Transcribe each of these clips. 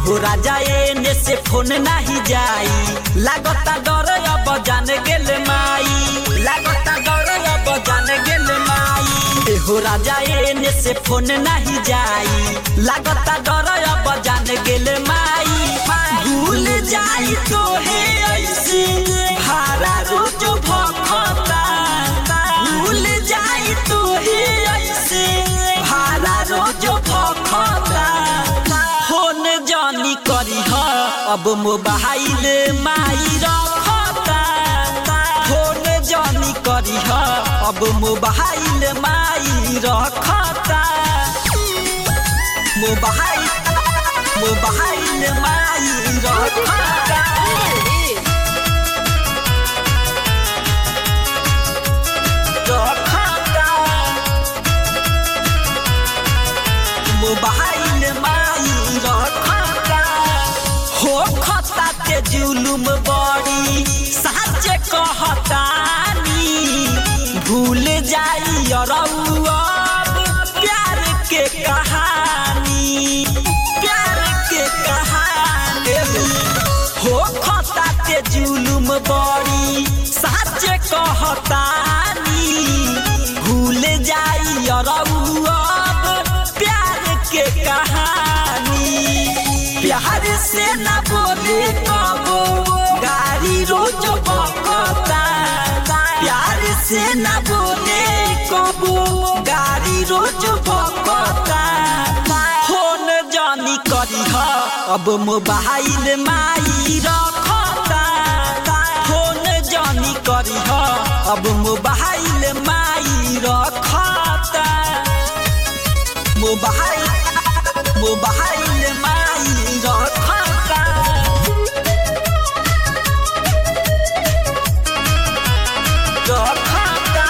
एहो राजा एने से फोन नाही जाई लागता डर अब जान गेल माई लागता डर अब जान गेल माई एहो राजा एने से फोन नाही जाई लागता डर अब जान गेल माई भूल जाई तो हे ऐसे भारा रोज भखता भूल जाई तो हे ऐसे भारा रोज भखता फोन जानी करी ह अब मोबाइल माई रखता फोन जानी करी ह अब मोबाइल माई रखता मोबाइल मोबाइल माई रखता रखता मोबाइल माई रखता हो खता के जुलुम बड़ी सच कहतानी भूल जाई अरउआ प्यार के कहानी प्यार के कहानी हो खता के जुलुम बड़ी सच कहतानी भूल जाई अरउआ प्यार के कहानी प्यार से न बोले कबो गाड़ी रोज बकता प्यार से न बोले कबो गाड़ी रोज बकता फोन जानी करी ह अब मोबाइल माई रखता फोन जानी करी ह अब मोबाइल माई रखता मोबाइल मोबाइल माई रखता रखता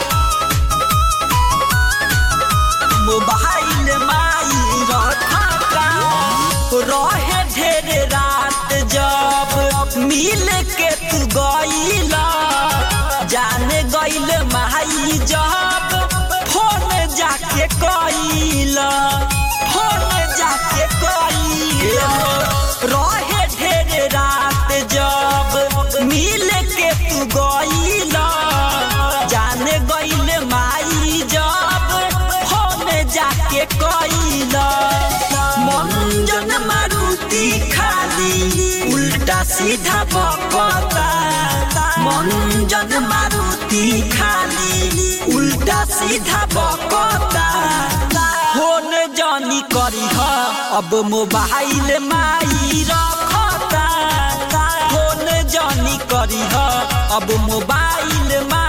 मोबाइल माई रखता रहे ढेर रात जब मिल के तू गईला जाने गईल माई जब फोन जाके कईला फोन जाके कईला रहे ढेर रात जब मिल के तू गईला जाने गईल माई जब फोन जाके कईला मंजन मारुति खाली उल्टा सीधा बकता मंजन मारुति खाली उल्टा सीधा बकता फोन जानी करी ह अब मोबाइल माई रखता फोन जानी करी ह अब मोबाइल माई